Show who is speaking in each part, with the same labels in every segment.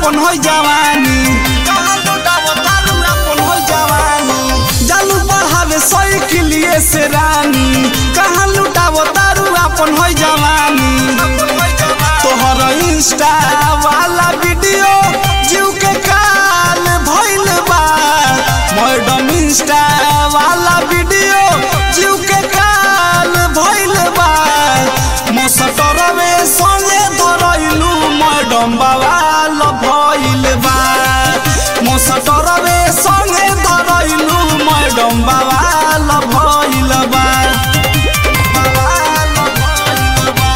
Speaker 1: अपन हो जवानी कहाँ लुटावो तारू अपन हो जवानी जालू बढ़ावे साइकिलिए से रानी कहाँ लुटावो तारू अपन हो जवानी तोहर इंस्टा वाला वीडियो जीव के काल भइल बा मैडम इंस्टा वाला वीडियो जीव के काल भइल बा मसटरवे संगे धरैलू मैडम बवाल भइल बा मसटरवे संगे धरैलू मैडम बवाल भइल बा बवाल भइल बा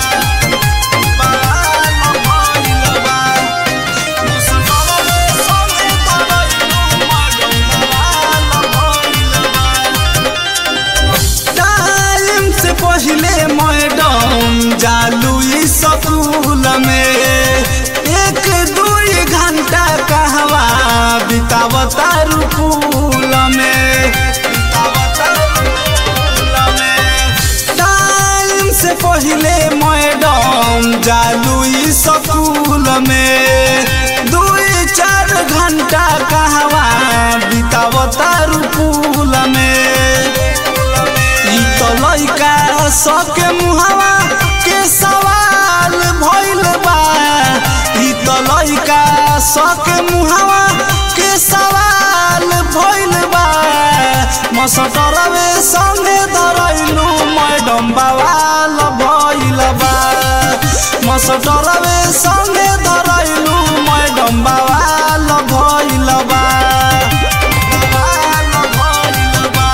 Speaker 1: टाइम से पहले मैडम जालू स्कूल में एक दुई घंटा कहवा बितावता रूल में टाइम से पहले मैडम जालू स्कूल में दुई चार घंटा कहवा बितावता रूल में ई तो लइका सबके मुहावा के सवाल भइल बा ई तो लइका सबके मुहावा के सवाल भइल बा मसटरवे संगे धरैलू मैडम बवाल भइल बा मसटरवे संगे धरैलू मैडम बवाल भइल बा बवाल भइल बा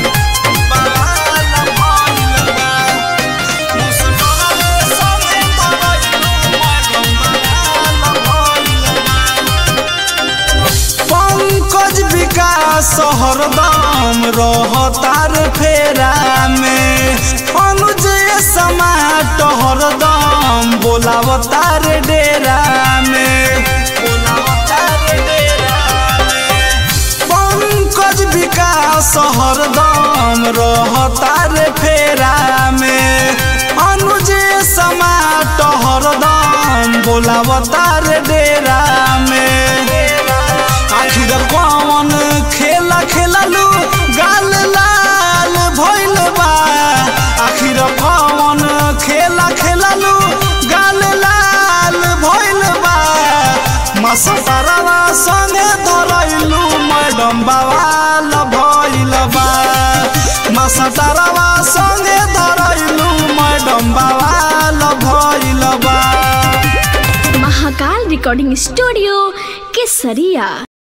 Speaker 1: पंकज विकास हरदम रहतार फेरा में अनुज समाट हरदम बोलावतार डेरा में बोलावतार डेरा में पंकज विकास हरदम रहतार फेरा में अनुज समाट हरदम बोलावतार डेरा में आखिर कौन खेला खेललू गाल लाल भइल बा आखिर कौन खेला खेललू गाल लाल भइल बा मसतरवा संगे धरैलू मैडम बवाल भइल बा मसतरवा संगे धरैलू मैडम बवाल भइल बा
Speaker 2: महाकाल रिकॉर्डिंग स्टूडियो केसरिया